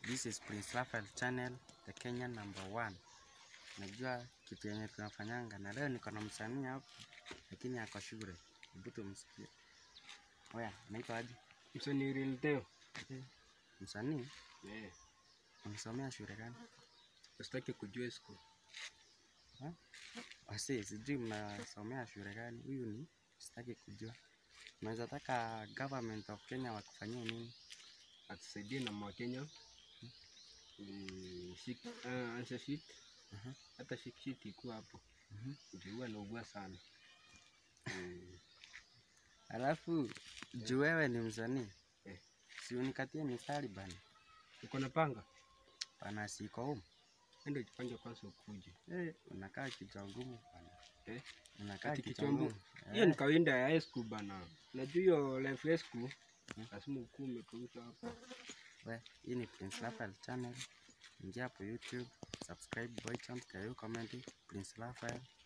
This is Prince Raphael channel, the Kenya number one. Najua kitu yenye tunafanyanga na leo niko na msanii hapa lakini ako shule. Hebu tumsikie. Oya, naitwa aje? Msanii Real Teo. Eh, Msanii Eh, unasomea shule gani? usitaki kujua siku. Wasi, sijui mnasomea shule gani. Huyu ni sitaki kujua. Unaweza taka government of Kenya wakufanyie nini? Atusaidie na Mwakenya. Mm, shik, uh, answer sheet. Mhm. Hata shik sheet ikuwa hapo. Mhm. Ndio huwa naugua sana. Mm, Alafu juu wewe ni msanii, Eh. si unikatie mistari bana. uko na panga? Bana siko home. Enda ujipange kwanza ukuje. Eh, unakaa kichwa ngumu bana. Eh? Unakaa Ati kichwa kichwa ngumu? ngumu. Hiyo ni Eh, kawaida ya high school bana. Unajua hiyo life ya school Mhm. lazima ukue umekauka hapo. we, hii ni Prince Raphael channel. Ingia hapo YouTube, subscribe, boy chant, kayo comment, Prince Raphael.